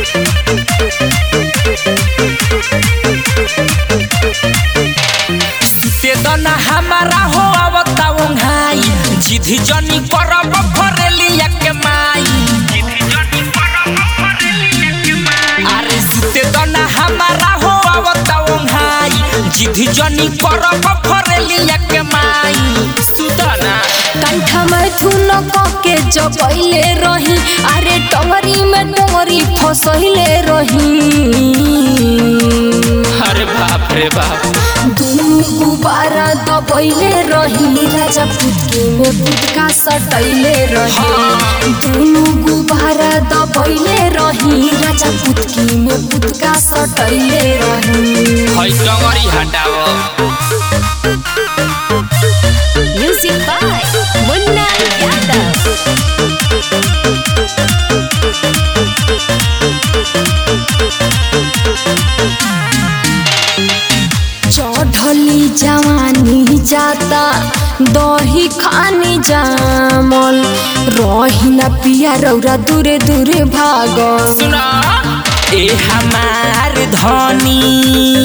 सुते दना हमारा हो आवता ओंघाई जिधि जनी करब फरेलिया के माई अरे सुते दना हमारा हो आवता ओंघाई जिधि जनी करब फरेलिया के माई सुतना कंठा में धुन के जगैले रही अरे टंगरी में टंगरी फसैले रही अरे बाप रे बाप दुनु गुबारा दबैले रही राजा पुतके में पुतका सटैले रही दुनु गुबारा दबैले रही राजा पुतकी में पुतका सटैले रही है डंगरी हटाओ म्यूजिक बाय मुन्ना यादव चढ़ली जवानी जाता दही खानी जामल रही ना पिया रौरा दूरे दूरे भागल सुना ए हमार धनी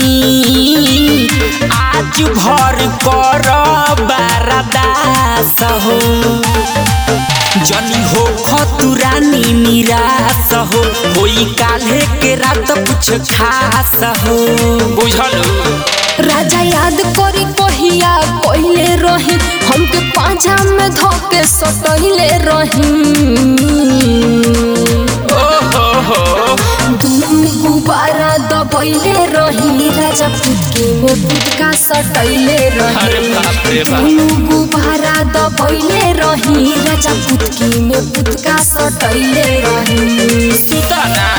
आज भर कर बारदास हो जनी हो खतुरानी निराश हो होई काल्हे के रात कुछ खास हो बुझल राजा याद करी कहिया कहले रही हमके पांचा में धोके सटैले रही ओहो हो दुनु गुबारा दबैले रही राजा पुतके में पुतका सटैले अरे रही बाप रे बाप दुनु गुबारा दबैले रही राजा पुतकी में पुतका सटैले रही सुतना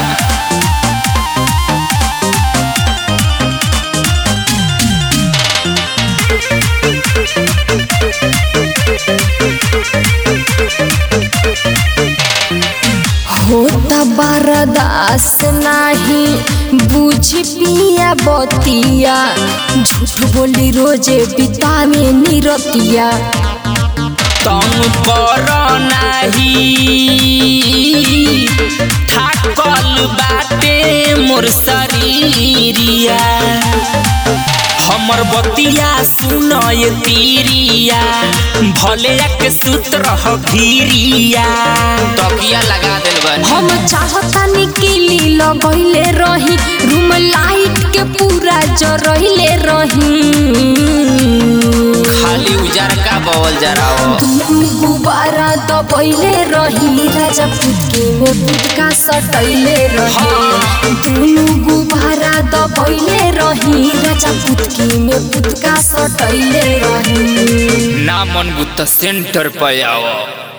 होता बरदास नाही बुझ पिया बतिया झूठ बोली रोजे बितावे निरतिया तंग कर नाही थाकल बाटे मोर शरीरिया हमर बतिया सुनय तीरिया भले के सूत्र ह घीरिया तकिया लगा देल बन हम चाहता निकली लगैले रही रूम लाइट के पूरा जरैले रही खाली उजार का बवल जराओ दुनु गुबारा दबैले रही राजा पुतके में पुतका सटैले रही दुनु गुबारा दबैले रही राजा पुतके में पुतका सटैले रही ना मन बुत सेंटर पे आओ